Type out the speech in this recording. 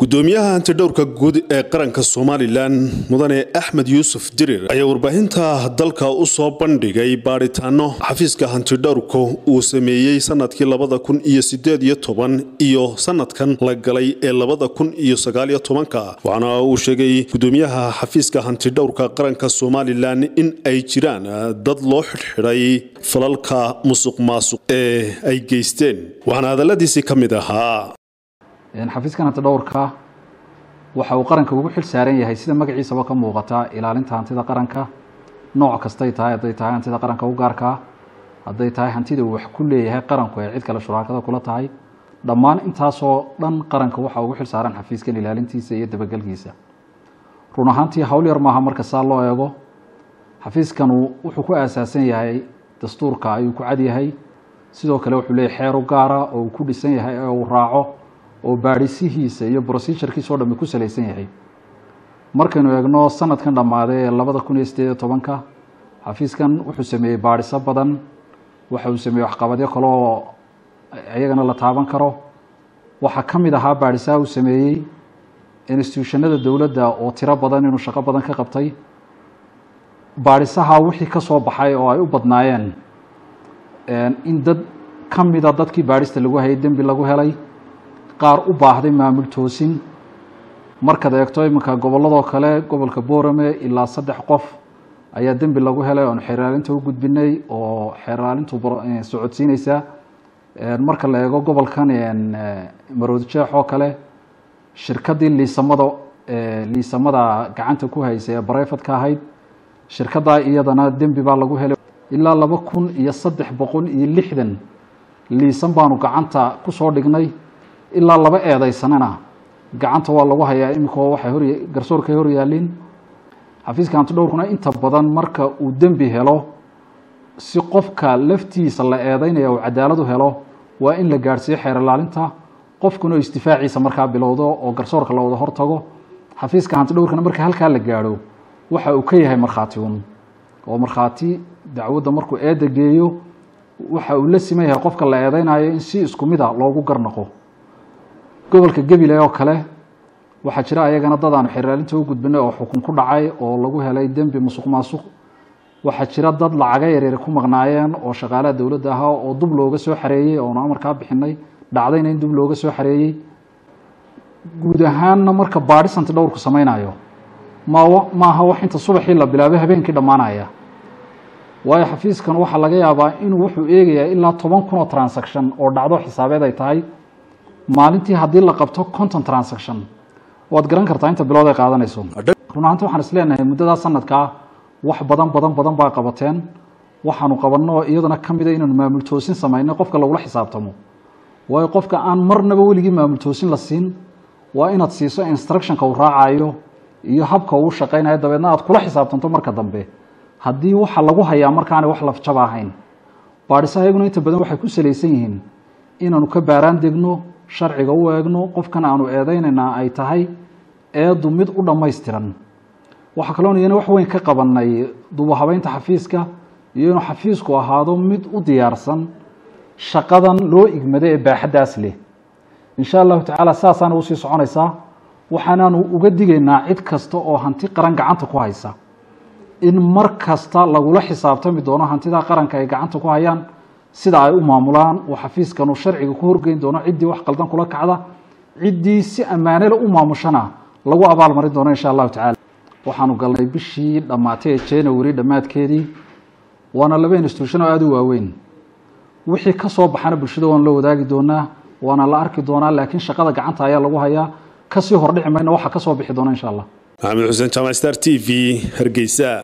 gudoomiyaha hantidhowrka guud ee qaranka somalilan mudane axmed yuusuf dirir ayaa warbaahinta dalka u soo bandhigay baadhitaano xafiiska hantidhowrka uu sameeyey sanadkii labada kun iyo sideed iyo toban iyo sanadkan la galay ee labada kun iyo sagaaliyo tobanka waxaana uu sheegay gudoomiyaha xafiiska hantidhowrka qaranka somalilan in ay jiraan dad loo xidhxidhay falalka musuq maasuq ee ay geysteen waxaana hadaladiisii ka mid ahaa xafiiskan hantidhowrka waxa uu qaranka ugu xil saaran yahay sida magaciisaba ka muuqata ilaalinta hantida qaranka nooc kastay tahay hadday tahay hantida qaranka u gaarkaa hadday tahay hantida uu wax ku leeyahay qaranku ee cid kale shuraakada kula tahay dhammaan intaasoo dhan qaranka waxa ugu xil saaran xafiiskan ilaalintiisa iyo dabagelkiisa run ahaantii hawl yar maaha marka saa loo eego xafiiskanu wuxuu ku aasaasan yahay dastuurka ayuu ku cad yahay sidoo kale wuxuu leeyahay xeer u gaara oo uu ku dhisan yahay ee uu raaco oo baadhisihiisa iyo brocedurekiisa o dhami ku salaysan yahay markaynu eegno sanadkan dhammaaday ee labada kun iyo sideed iyo tobanka xafiiskan wuxuu sameeyey baadhiso badan waxa uu sameeyey waxqabadyo kale oo iyagana la taaban karo waxaa ka mid ahaa baadhisaha uu sameeyey institutionada dowladda oo tiro badan inuu shaqo badan ka qabtay baadhisaha wixii ka soo baxay oo ay u badnaayeen in dad ka mida dadkii baadhista lagu hayay dembi lagu helay qaar u baahday maamul toosin markaad eegto iminka gobolladoo kale gobolka boorame ilaa saddex qof ayaa dembi lagu helay oonu xeeraalinta u gudbinay oo xeeraalintu socodsiineysa marka la eego gobolkan maroodjeex oo kale shirkaddii liisamada liisamada gacanta ku haysay ee bareyfadka ahayd shirkaddaa iyadana dembi baa lagu helay ilaa laba kun iyo saddex boqol iyo lixdan liisan baanu gacanta kusoo dhignay ilaa laba eedeysanana gacanta waa lagu hayaa iminkao waxay hor garsoorkay hor yaaliin xafiiska hantidhowrkuna inta badan marka uu dembi helo si qofka laftiisa la eedeynaya uu cadaalad u helo waa in la gaadhsiiyo xeer ilaalinta qofkuna oo istifaaciisa markaa bilowdo oo garsoorka la wada hortago xafiiska hantidhowrkana marka halkaa la gaadho waxa uu ka yahay markhaati un oo markhaati dacwadda markuu eedda geeyo waxa uu la siman yahay qofka la eedeynayo in si isku mid a loogu garnaqo gobolka gebile oo kale waxaa jira ayagana dad aanu xeraalinta u gudbinay oo xukun ku dhacay oo lagu helay dembi musuq maasuq waxaa jira dad lacaga yaryar ku maqnaayeen oo shaqaalaha dowladda ahaa oo dub looga soo xareeyey oonu amarkaa bixinay dhacdayna in dub looga soo xareeyey guud ahaanna marka baadhis hantidhowrku samaynayo ma maaha wax inta subaxii la bilaabay habeenkii dhammaanaya waayo xafiiskan waxaa laga yaabaa inuu wuxuu eegayaa ilaa toban kun oo transaction oo dhacdo xisaabeed ay tahay maalintii haddii la qabto conton transaction waad garan kartaa inta bilood ay qaadanayso run ahaanta waxaan is leenahay muddadaa sanadkaa wax badan badan badan baa qabateen waxaanu qabanno iyadana ka mida inaanu maamul toosin samayno qofka lagula xisaabtamo waayo qofka aan marnaba weligii maamul toosin la siin waa inaad siiso instructionka uu raacayo iyo habka uu shaqaynayo dabeedna aad kula xisaabtanto marka dambe haddii waxa lagu hayaa markaana wax lafjaba ahayn baadhisaha iyaguna inta badan waxay ku salaysan yihiin inaanu ka baaraan degno sharciga u eegno qofkan aanu eedeynaynaa ay tahay eedu mid u dhammaystiran waxaa kaloon iyana wax weyn ka qabanay dubahabeynta xafiiska iyo inuu xafiisku ahaado mid u diyaarsan shaqadan loo igmado ee baaxaddaas leh insha allahu tacaala saasaana usii soconaysaa waxaanaanu uga digaynaa cid kasta oo hanti qaran gacanta ku haysa in mar kasta lagula xisaabtami doono hantida qaranka ay gacanta ku hayaan sida ay u maamulaan uu xafiiskanu sharciga ku horgeyn doono ciddii wax qaldan kula kacda ciddii si ammaanele u maamushana lagu abaalmarin doono insha allahu tacala waxaanu galnay bishii dhammaatay ee january dhammaadkeedii waana laba institution oo aada u waaweyn wixii ka soo baxana bulshada waan la wadaagi doonaa waana la arki doonaa laakiin shaqada gacanta ayaa lagu hayaa kasii hordhici mayna waxa ka soo bixi doona insha allah maxamed xuseen jaamac star t v hargeysa